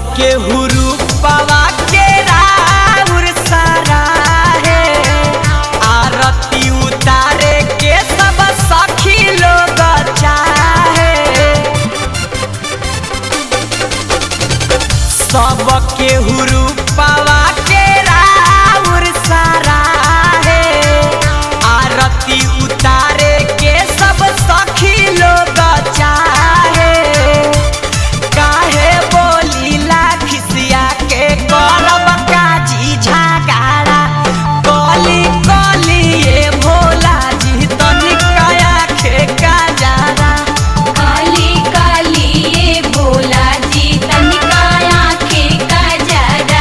सबके हुरूपवा के राउर सारा है आरती उतारे के सब सखी लोग चाहे सबके हुरूपवा के राउर सारा है आरती उतारे के सब सखी लोग चाहे काहे बोलीला खिसिया के करब काजी झगाड़ा कली कली ये भोला जी तनिका आखे का जारा काली काली ये भोला जी तनिका आँखें का जरा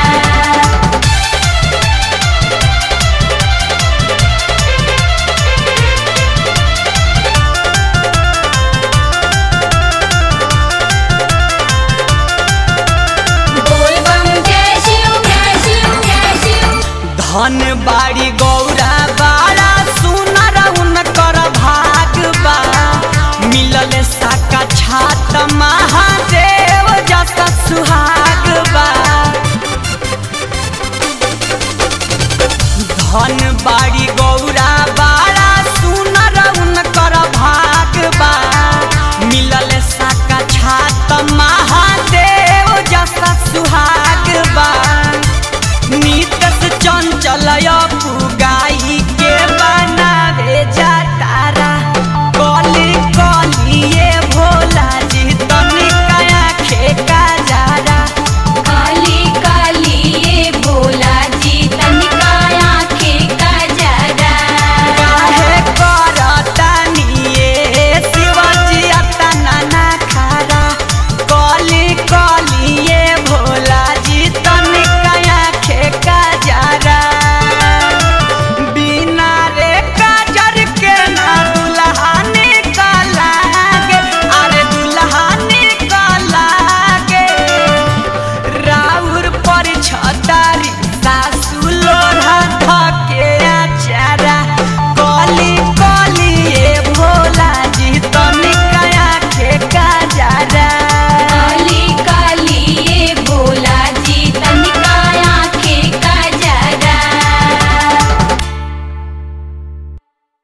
बोल बम जय शिव जय शिव जय शिव धन बाड़ी गौरा बाड़ा सुनर उनकर भाग बा मिलल साका छात महादेव जसा सुहाग बा धन बाड़ी गौरा